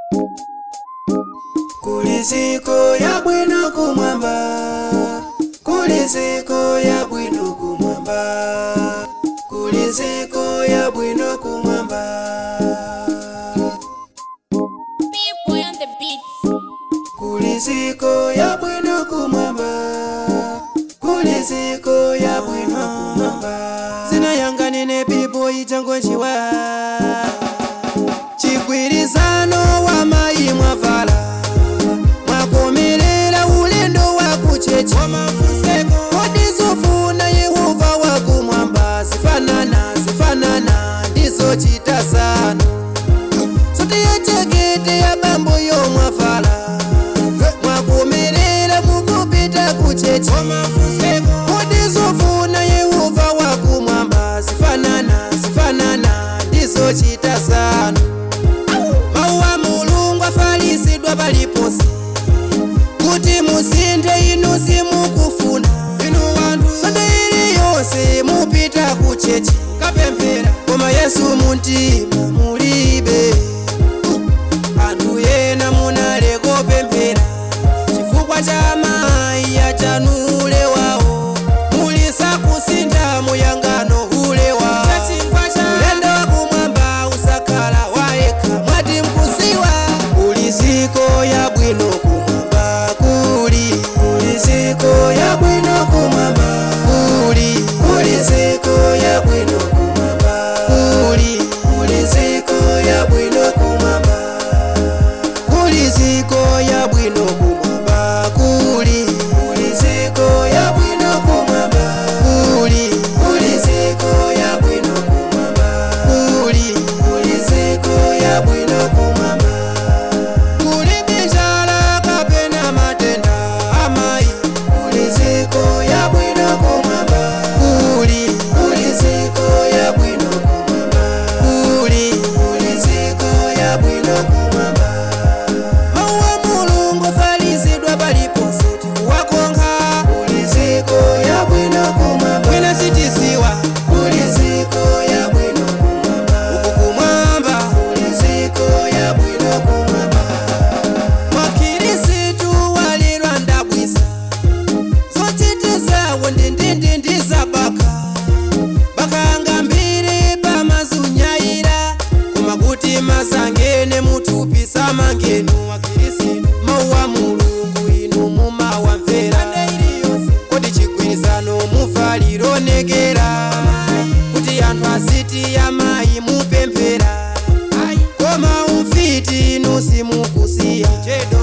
kuliziko ya bwino kumwamba kuliziko ya bwino kumwamba kuliziko ya bwino kumwamba People on the beats. kuliziko ya bwino kumwamba kuliziko ya bwino kumwamba zina yanga nine pipo ichango njiwa chigwirizano wa mayi mwavala mwakomerera ulendo wa kuchechi kodi zofuna yehova wakumwamba zifanana zifanana ndizo chita sano sote yachekete ya bambo yo mwavala mwakomerera mukupita kuchechi kodi zofuna yehova wakumwamba zifanana zifanana ndizo chita sano mawu a mulungu afalisidwa paliponse kuti musinthe inu simukufuna inu wanthu sonde iliyonse mupita kuchechi kapemphera koma yesu muntima mulibe anthu ena munaleko pemphera chifukwa cha mayi achanule wawo mulisa kusintha muyangano ule wawo ulendo wakumwamba usakhala wayekha mwati mkuziwa kuliziko ya bwino kumwamba kuli kuliziko ya bwino kumwamba kuli kuliziko ya bwino kumwamba kuli kuliziko ya bwino kumwamba kuliziko ya bwino kumwamba kuli kuliziko ya bwino kumwamba kuli kuliziko ya bwino kumwamba kuli kuliziko ya bwino kumwamba kuli bijala kapena matenda amayi kuliziko ya bwino kumwamba kuli kuliziko ya bwino kumwamba kuli kuliziko ya bwino kumwamba mawu a mulungu afalisidwa paliponse tikuwakonkha kuliziko ya bwino kumwamba bwino sitisiwa kuliziko ya bwino kumwamba uku kumwamba kuliziko ya bwino kumwamba makirisitu walirwa ndabwisa zochitizawo ndindindi ndizabaka bakanga mbiri pamazunyayira koma kuti masangene mutupisa mangenu wakirisitu mawu a mulungu inu mumawamvera kodi chigwirizano mufalironekera kuti anthu aziti amayi mupemphera koma umfiti inu simukusiya chedo